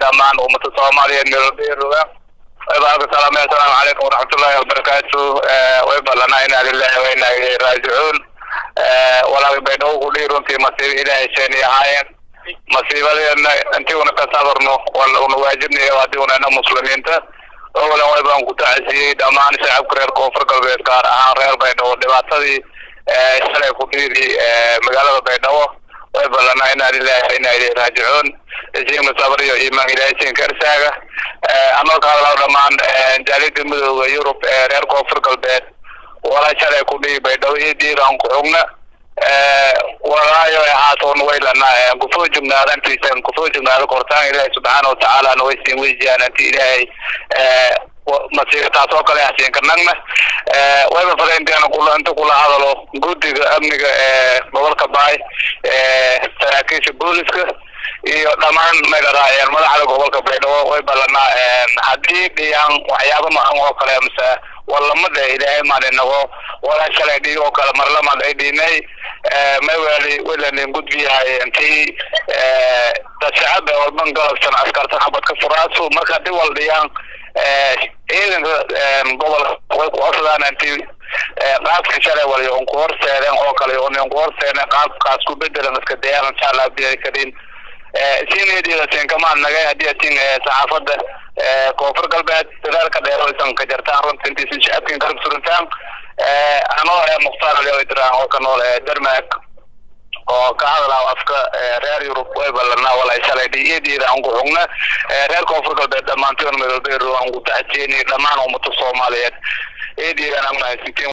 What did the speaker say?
dhammaan ummada soomaaliyeed meelbeeroga waybaaka salaamay assalaamu calaykum waraxmatullaahi wabarakaatu way ballanaa inaa lillahi wa inaa ilayhi raajicuun walaal baydhabo ku dhihi runtii masiibo ilaahay sheeni ahaayeen masiibadeena intii una ka sabarno una waajibnayo haddii unana muslimiinta owalan way baan ku tacasiyey dhammaan shacabka reer koonfur galbeed gaar ahaan reer baydhabo dhibaatadii shalay ku dhiidi magaalada baydhabo way ballanaa inaa lillahi wa inaa ilayhi raajicuun isiin sabr iyo iimaan ilaahay siin karsaaga anoo ka hadlaa dhammaan jaalida midooda yurub ee reer koonfur galbeed walaa shalay ku dhihi baydhabo iyo diiraan ku xugna walaayo haatoon waylana kufoo jugnaada intiisan kufoo jugnaada kortaan ilaahay subxaana watacaala na way siin weysiyaan inti ilaahay masiir taas oo kale hasiin karnagna wayba fadaynteena kula inta kula hadalo guddiga amniga ee gobolka baay saraakiisha booliska iyo dhammaan magaraayeen madaxda gobolka baydhabo way ballanaa haddii dhiyaan waxyaaba macan oo kale mise walamada ilaahay maalinago walaa shalay dhig oo kale marlamad ay dhiinay mawali welanin gudbiyahay intii dad shacab ee walban galabsan askartan xabad ka furaasu marka haddii wal dhiyaan ciidanka gobolka way ku codsadaan intii qaabka shalay waliyo un ku horseedeen oo kale un ku horseedeen qaabkaas ku bedelan iska dayaan insha allah biyay karin siinediidasin kamaan nagay haddii asin saxaafadda koonfur galbeed dadaalka dheeraysan ka jartaan runta intiisan shacabkin garab surintaan anoo mukhtaar alidiraan oo ka nool denmark oo ka hadlaa afka reer yurub way ballanaa walay shalay dhiyadiida aan ku xugna reer koonfur galbeed dhammaantoon meelbeero aan ku tacjeeni dhammaan ummada soomaaliyeed eediidan aan mahadsantiin